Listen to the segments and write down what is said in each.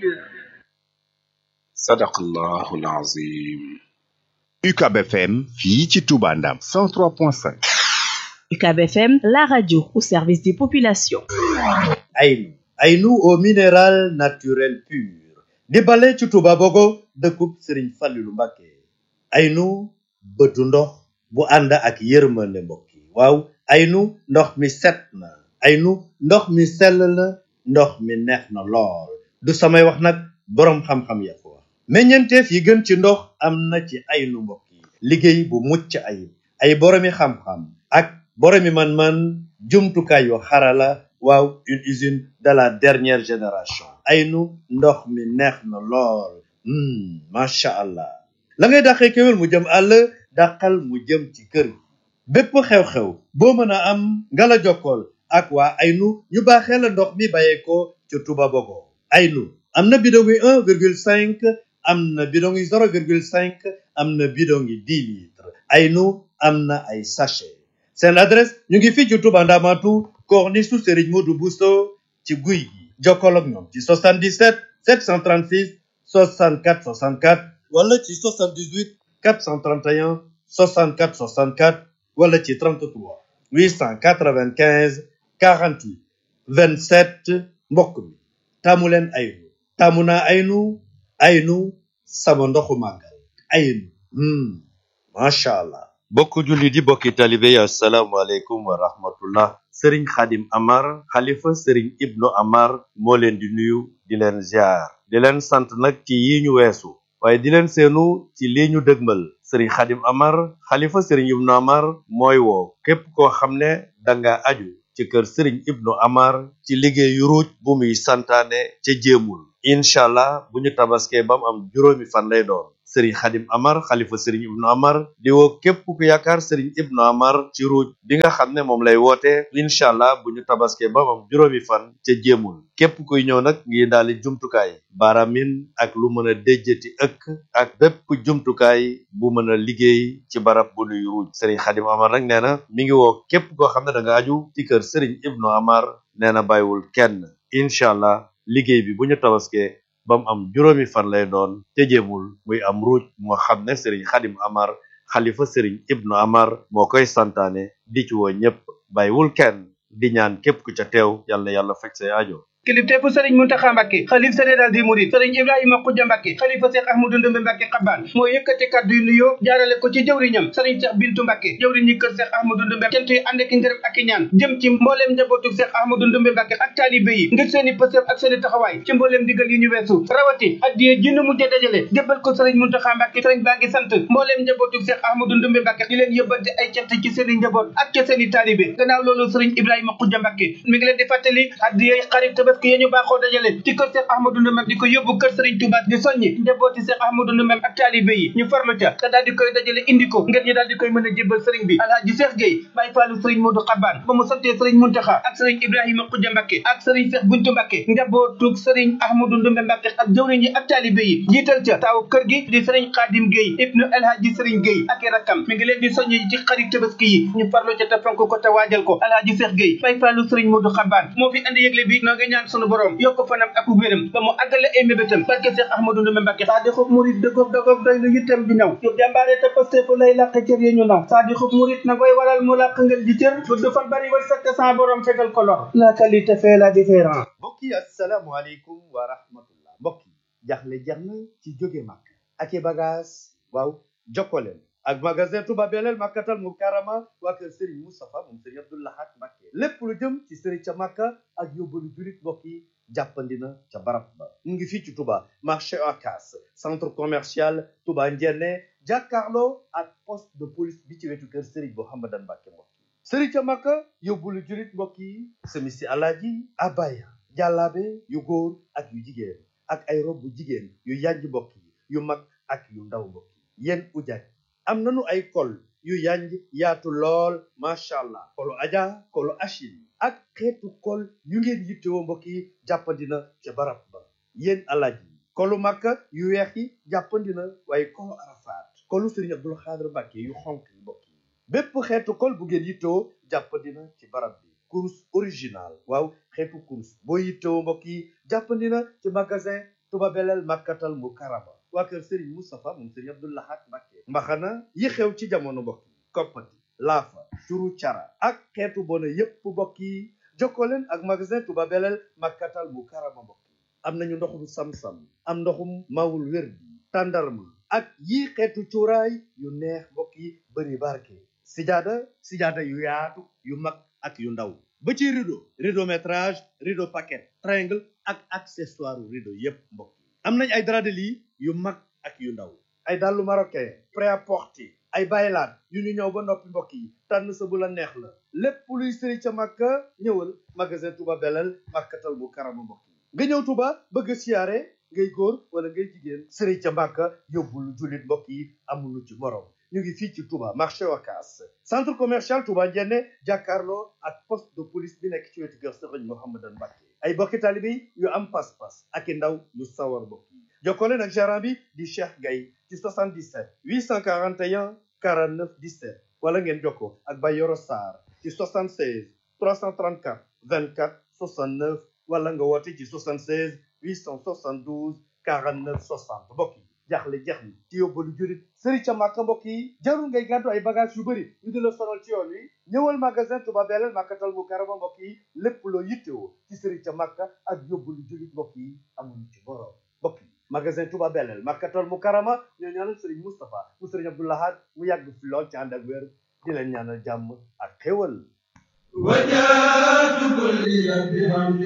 sadaqallahu alazim UCAB FM fii ci Touba Ndam 103.5 UCAB FM la radio au service des populations Aynu Aynu au minéral naturel pur di bale ci Touba Bogo dëkkub Serigne Fallilou Mbacké Aynu bëtu ndox bu ànd ak yërmande mbokk yi waaw Aynu ndox mi set na Aynu ndox mi sell na ndox mi neex na lool du samay wax nag boroom xam-xam ya ko wax meññeenteef yi gën ci ndox am na ci Aynu mbokk yi liggéey bu mucc ayib ay boroomi xam-xam ak boroomi man-man jumtukaay yu xarala waaw une usine de la dernière génération Aynu ndox mi neex na lool macha allah la ngay dàqee kéwél mu jëm àll dàqal mu jëm ci kër gi bépp xew-xew boo mën a am nga la jokkool ak waa Aynu ñu baaxee la ndox mi bàyyeekoo ca Touba Bogo Aynu am na bidon yi un virgule cinq am na bidon yi zéro virgule cinq am na bidon yi dix litres Aynu am na ay sachet seen adresse ñu ngi fii ci Touba Ndamatu corniche su Serigne Modou Bousso ci guy gi jokkool ak ñoom ci 77 736 64 64 wala ci 78 431 64 64 wala ci 33 895 48 27 mbokk mi taamu leen Aynu taamu naa Aynu Aynu sama ndoxu màggal Aynu macha allah. bokk jullit yi bokki talibe yi asalaamualeykum wa rahmatullah sëriñ xadim amar xalifa sëriñ ibnu amar moo leen di nuyu di leen ziar di leen sant nag ci yi ñu weesu waaye di leen seenu ci lii ñu dëgmal sëriñ xadim amar xalifa sëriñ ibnu amar mooy woo képp koo xam ne danga aju ci kër sëriñ ibnu amar ci liggéeyu ruuj bu muy santaane ca jéemul incha allah bu ñu tabaskee ba mu am juróomi fan lay doon sëriñ xadim amar xalifa sëriñ ibnu amar di woo képp ku yaakaar sëriñ ibnu amar ci ruuj bi nga xam ne moom lay woote incha allah bu ñu tabaskee ba mu am juróomi fan ca jéemul képp kuy ñëw nag ngi daali jumtukaay baaramin ak lu mën a déjjati ëkk ak bépp jumtukaay bu mën a liggéey ci barab bu nuy ruuj sëriñ xadim amar nag nee na mi ngi woo képp koo xam ne da nga aju ci kër sëriñ ibnu amar nee na bàyyiwul kenn incha allah liggéey bi bu ñu tabaskee ba mu am juróomi fan lay doon te jéemul muy am ruuj moo xam ne sëriñ xadim amar xalifa sëriñ ibnu amar moo koy santaane di ci woo ñépp bàyyiwul kenn di ñaan képp ku ca teew yàlla na yàlla faj say aajo kilifteefu sëriñ muntaxa mbàkke xalif général di murid sëriñ ibrahima xujja mbàkke xalifa seex ahmadu ndumbe mbàkke xabbaan moo yëkkati kàddu yu nuyoo jaarale ko ci jëwriñam sëriñ seex bintu mbàkke jëwriñ ñi kër seex ahmadu ndumbe cant yi ànd ak ngërëm ak i ñaan jëm ci mbooleem njabootu seex ahmadu ndumbe mbàkke ak taalibe yi ngir seeni pësëf ak seeni taxawaay ci mbooleem digal yi ñu weesu rawati addiye jinn mujje dajale jébbal ko sëriñ muntaxa mbàkke sëriñ baa ngi sant mbooleem njabootu seex ahmadu ndumbe mbàkke di leen yóbbante ay cant ci seeni njaboot ak ci seeni taalibe gannaaw loolu sëriñ ibrahima xujja mbàkke mi ngi leen di fàttali addiye xarit tabaski yi ñu baaxoo dajale ci kër Cheikh Ahmadou Ndoumbe di ko yóbbu kër Serigne Touba di soññi njabooti Cheikh Ahmadou Ndoumbe ak taalibe yi ñu farlu ca te daal di koy dajale indi ko ngir ñu daal di koy mën a jébbal Serigne bi Alhaji Cheikh Gueye Baye Fallou Serigne Modou Xabaan ba mu santee Serigne Muntaxa ak Serigne Ibrahima Khoudia Mbacké ak Serigne Cheikh Buntu Mbacké njabootug Serigne Ahmadou Ndoumbe Mbacké ak jëwriñ yi ak taalibe yi jiital ca taaw kër gi di Serigne Khadim Gueye ibnu Alhaji Serigne Gueye ak i rakkam mi ngi leen di soññi ci xarit tabaski yi ñu farlu ca te fonk ko te waajal ko Alhaji Cheikh Gueye Baye Fallou Serigne Modou Xabaan moo fi andi yëgle bi noo ngi ñaan sunu borom yokk fanam ak wéram ba mu àggale ay mébétam barke Cheikh Ahmadou Ndoumbe Mbacké saa di xub murit dëggoog dëggoog doy lu yittam bi ñëw yu jàmbaare te pastefu lay làq cër yi ñu naw saa di xub murit na koy waral mu làq ngel ji cër gudd fan bari war sakk sans borom fegal ko lor la qualité fait la différence mbokk yi asalaamualeykum wa rahmatullah mbokk yi jaxle jeex na ci jóge màkk ak i bagage waaw jokkoleen ak magasin Touba Belel Makkatal Mukarrama waa kër Serigne Moustapha moom Serigne Abdou Lahad Mbacké lépp lu jëm ci Serigne ca Makka ak yóbbalu julit mbokk yi jàppandi na ca barab ba mu ngi fii ci Touba marché Ocass centre commercial Touba Ndiéné jàkkaarloo ak poste de police bi ci wetu kër Serigne Mouhamadan Mbacké mbokk yi Serigne ca Makka yóbbalu julit mbokk yi semisi alaaji abaya jàllaabe yu góor ak yu jigéen ak ay rob bu jigéen yu yanj mbokk yi yu mag ak yu ndaw mbokk yi yéen ujaaj am nanu ay kol yu yanj yaatu lool macha allah kolu aja kolu achil ak xeetu kol yu ngeen yittewoo mbokk yi jàppandina ca barab ba yéen alaaj yi kolu makka yu weex yi jàppandina waaye kolu arafaat kolu sëriñ abdul xaadir mbàkke yu xonk yi mbokk yi bépp xeetu kol bu ngeen yittewoo jàppandina ci barab bi kurus original waaw xeetu kurus boo yittewoo mbokk yi jàppandi na ci magasin Touba Belel Makkatal Mukarrama waa kër Serigne Moustapha moom Serigne Abdou Lahad Mbacké mbaxana yi xew ci jamono mbokk yi koppati laafa turu cara ak xeetu bona yépp mbokk yi jokkoo leen ak magasin Touba Belel Makkatal Mukarrama mbokk yi am nañu ndoxum sam-sam am ndoxum mawul wér bi tàndarma ak yii xeetu cuuraay yu neex mbokk yi bëri barke sijaada sijaada yu yaatu yu mag ak yu ndaw ba ci rideau rideau métrage rideau paquet triangle ak accessoire rideau yépp mbokk yi am nañ ay drap de lit yu mag ak yu ndaw ay dàllu marocain prêt-à-porter ay baylaat yu ñu ñëw ba noppi mbokk yi tànn sa bu la neex la lépp luy sëri ca màkka ñëwal magasin Touba Belel Makkatal Mukarrama mbokk yi nga ñëw Touba bëgg a siyaare ngay góor wala ngay jigéen sëri ca màkka yóbbul jullit mbokk yi amulu ci morom ñu ngi fii ci Touba marché Wakaas centre commercial Touba Njenne jàkkaarloo ak poste de police bi nekk ci wetu kër Sëriñ Mouhamadan Mbacké ay bokki taalibe yu am pas-pas ak i ndaw yu sawar mbokk yi jokkoo leen ak gérant bi di Cheikh Gaye ci 77 841 49 17 wala ngeen jokkoo ak Bayoro Sarr ci 76 334 24 69 wala nga woote ci 76 872 49 60 mbokk yi jaaxle jeex ni ci yóbbalu jurit sëri ca màkka mbokk yi jarul ngay gàddu ay bagage yu bëri ñu di la sonal ci yoon wi ñëwal magasin Touba Belel Makkatal Mukarrama mbokk yi lépp loo yittewoo ci sëri ca màkka ak yóbbalu jurit mbokk yi amuñu ci borom mbokk yi magasin Touba Belel Makkatal Mukarrama ñoo ñaanal sëriñ Moustapha mu sëriñ Abdou Lahad mu yàgg fi lool ci ànd ak wér di leen ñaanal jàmm ak xéwal وجاءت كل بحمد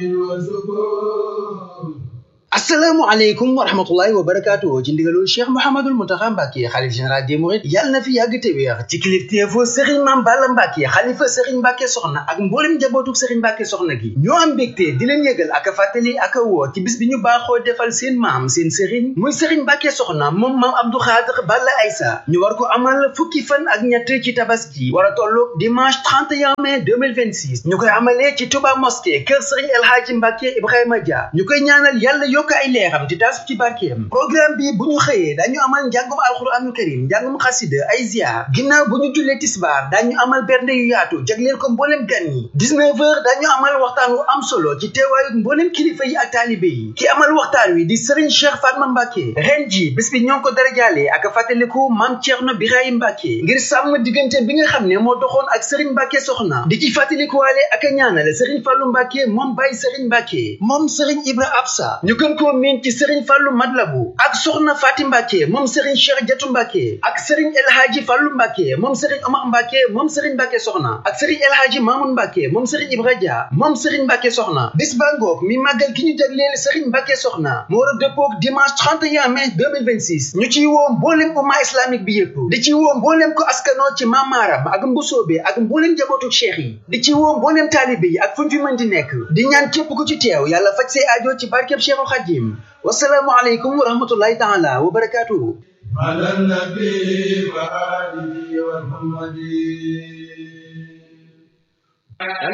وسكون asalaamaaleykum wa rahmatullahi wa barakaatu ci ndigalul cheikh mouhamadul muntaxa mbàkke xalif général des mourides yàlla na fi yàgg te wéex ci kilifteefu sëriñ maam balla mbàkke xalifa sëriñ mbàkke soxna ak mboolem njabootu sëriñ mbàkke soxna gi ñoo am mbégte di leen yëgal ak a fàttali ak a woo ci bis bi ñu baaxoo defal seen maam seen sëriñ muy sëriñ mbàkke soxna moom maam abdou xaadir balla aysa ñu war ko amal fukki fan ak ñett ci tabaski war a tolloog dimanche 31 mai 2026 ñu koy amalee ci touba mosquée kër sëriñ el hadji mbàkke ibrahima dia ñu koy ñaanal yàlla yokk ay leeram te taas ci barkeem programme bi bu ñu xëyee dañu amal njàngum alxuraanul karim njàngum xasida ay ziar ginnaaw bu ñu jullee tisbaar dañu amal bernde yu yaatu jagleel ko mbooleem gan ñi 19 heures dañu amal waxtaan wu am solo ci teewaayu mbooleem kilifa yi ak taalibe yi ki amal waxtaan wi di Serigne Cheikh Fatma Mbacke ren ji bés bi ñoo ngi ko darajaale ak fàttaliku maam Thierno Birahim Mbacke ngir sàmm diggante bi nga xam ne moo doxoon ak Serigne Mbacke soxna di ci fàttalikuwaale ak a ñaanale Serigne Fallou Mbacke moom Baye Serigne Mbacke moom Serigne Ibra Absa ñu gën koo miin ci Serigne Fallou Madlabu ak soxna Fati Mbacke moom Serigne Cheikh Jatu Mbacke ak Serigne El Hadji Fallou Mbacke moom Serigne Omar Mbacke moom Serigne Mbacke soxna ak Serigne El Hadji Mamoun Mbacke moom Serigne Ibra Dia moom Serigne Mbacke soxna bis ba ngoog mi màggal ki ñu jagleel Serigne Mbacke soxna mu war a dëppoog dimanche 31 mai 2026 ñu ciy woo mboolem umma islamique bi yëpp di ci woo mboolem ko askanoo ci mamaaram ak mbusoobe ak mboolem njabootu cheikh yi di ci woo mboolem taalibe yi ak fu ñu fi mën di nekk di ñaan képp ku ci teew yàlla faj say aajo ci barkeb Cheikhul Khadim wasalaamu aleykum wa rahmatullahi taala wa barakatuhu على النبي وآله ومحمد